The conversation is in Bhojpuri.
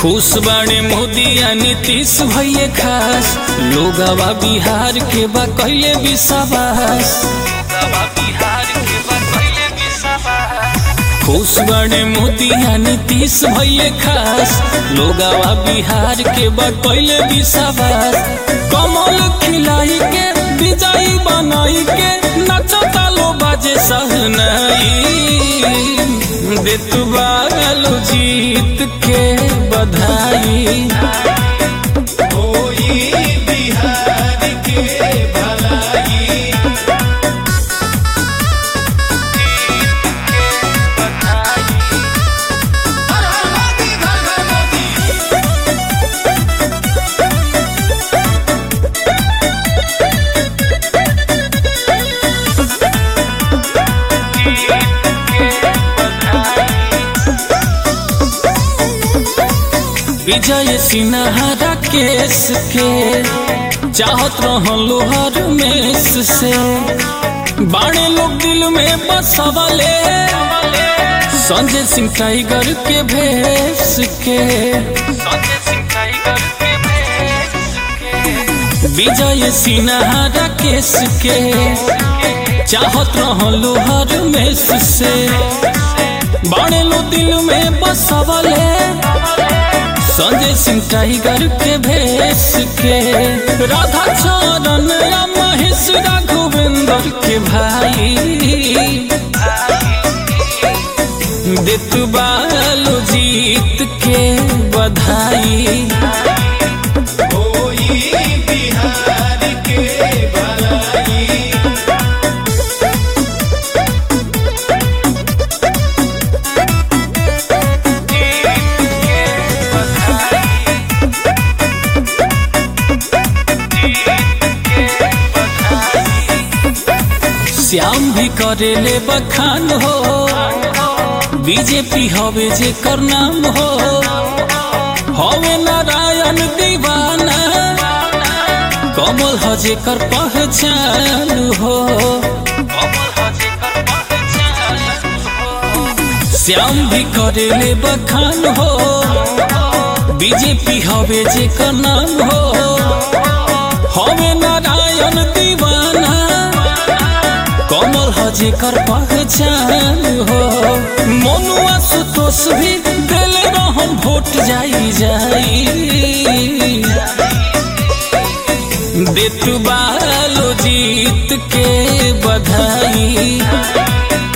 खुश बाड़े मोदी आ नीतीश भैया खास लोगवा बिहार के बा कैले विश्वास खुश बाड़े मोदी आ नीतीश भैया खास लोगवा बिहार के बा कैले विश्वास कमल खिलाई के विजयी बनाई के नचता लो बाजे सहनाई देतुबा गलो जीत के बधाई होई बिहार के भलाई हर हर मोदी घर घर मोदी विजय सिन्हा केस के चाहत रहलो हर मेस से बाड़े लोग दिल में बसवले संजय सिंह टाइगर के भेस के विजय सिन्हा केस के चाहत रहलो हर मेस से बाड़े लोग दिल में बसवले संजय सिंह टाइगर के भेस के राधा चरण या महेश राघवेंद्र के भाई देत बालो जीत के बधाई होई बिहार के भलाई श्याम भी करेले बखान हो बीजेपी हवे जे कर नाम हो हवे नारायण दीवाना कमल हजे कर पहचान हो श्याम भी करेले बखान हो बीजेपी हवे जे कर नाम हो हवे नारायण दीवाना कमल हजे कर पहचान हो मनुआ सुतोष भी दिल रहम वोट जाई जाई देत बालो जीत के बधाई